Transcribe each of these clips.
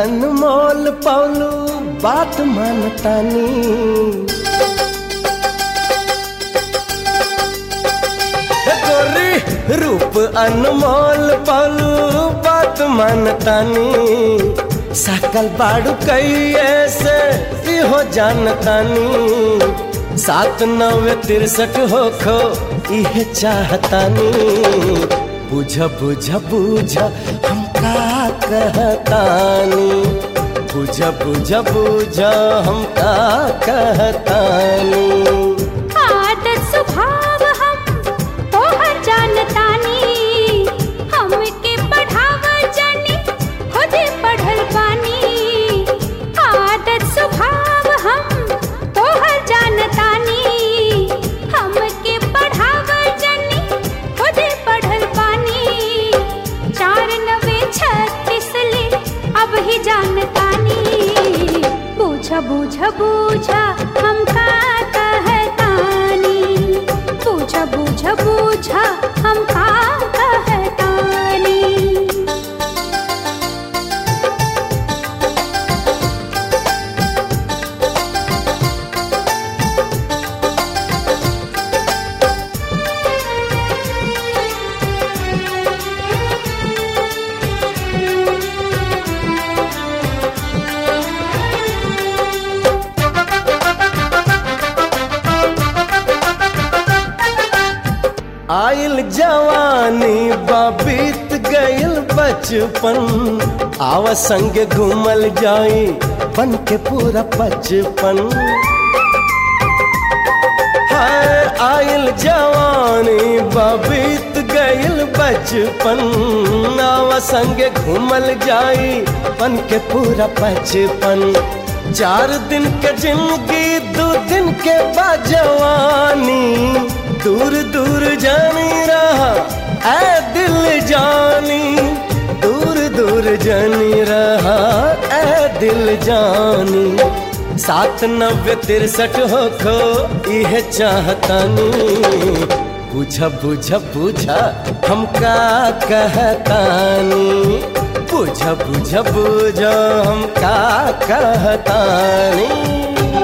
अनमोल पौलू बात मानतानी हे गोरी रूप अनमोल पौलू बात मानतानी सकल बाड़ू कैये से इहो जानतानी सात नवे तिरसठ हो खो इहे चाहतानी बुझ बुझ बुझ हम का कहतानी बुझ बुझ बुझ हम का कहतानी आदत स्वभाव हम तोहर जानतानी हमके पढ़ाव जानी खुदे पढ़ल बानी आदत स्वभाव हम तोहर जानतानी हमके पढ़ाव जानी खुदे पढ़ल बानी चार नवे छत्तीस ले अब ही जानतानी बूझ बूझ बूझ हम का कहतानी बूझ बूझ बूझ हम का कहतानी आइल जवानी बीत गइल बचपन आव संग घूमल जाई बन के पूरा बचपन हाय आइल जवानी बीत गइल बचपन आव संग घूमल जाई बन के पूरा बचपन चार दिन के जिंदगी दो दिन के बाजवानी दूर दूर जानी रहा ऐ दिल जानी दूर दूर जानी रहा ऐ दिल जानी सात नब्बे तिरसठ हो खो यह चाहतानी बुझ बुझ बुझ हम का कहतानी बुझ बुझ बुझ हम का कहतानी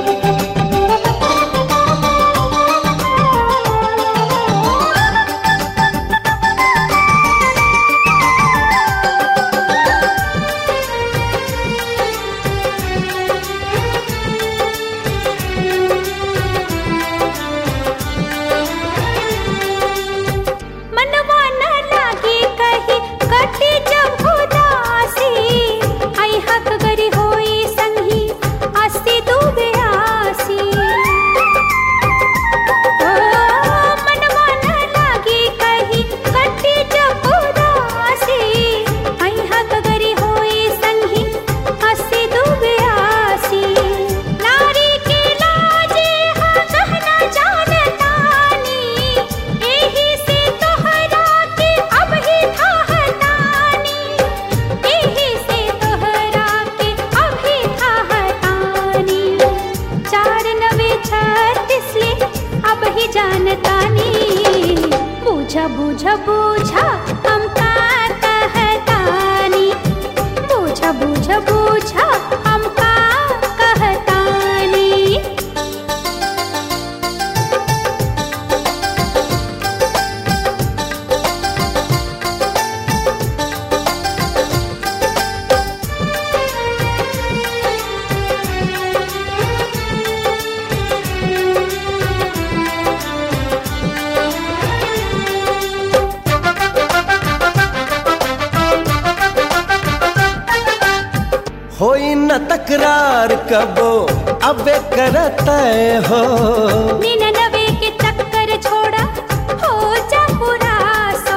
मनवा न लागे कहीं कटे जब उदासी आई हक गरी होई संगी अस्ति डूबे आसी ओ, मनवा न लागे कहीं कटे जब उदासी आई हक गरी होई संगी अस्ति डूबे आसी नारी के लाजे हा कहना जानतानी एही से तोहरा के अब ही थाहतानी एही से तोहरा के अब ही थाहतानी चार नवे छत्तीस ले अब ही जानतानी बूझा बूझा बूझा हम का कहतानी बूझा बूझा बूझा हम का कहतानी होई न तकरार कबो अबे करत हो निन्यानवे के चक्कर छोड़ा हो जा पूरा सो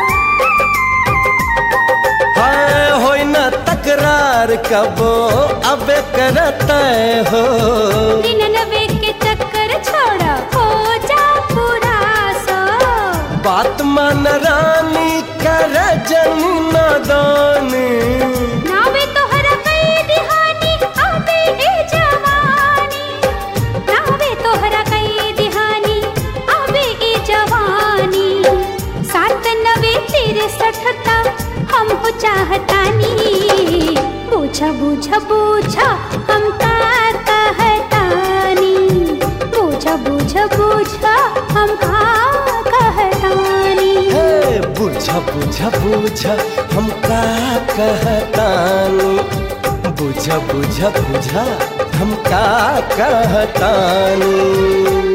हाय होई न तकरार कबो अबे करत हो निन्यानवे के चक्कर छोड़ा हो जा पूरा सो बात मान रानी कर जन नादानी नावे तोहरा कई दिहानी आबे ए जवानी नावे तोहरा कई दिहानी आबे ए जवानी सात नवे तिरसठ ता हम हो चाहतानी बूझ बुझ बुझ हम का कहतानी बुझ बुझ बुझ हम का कहतानी हे बुझ बुझ बुझ हम का कहतानी बुझ बुझ बुझ हम का कहतानी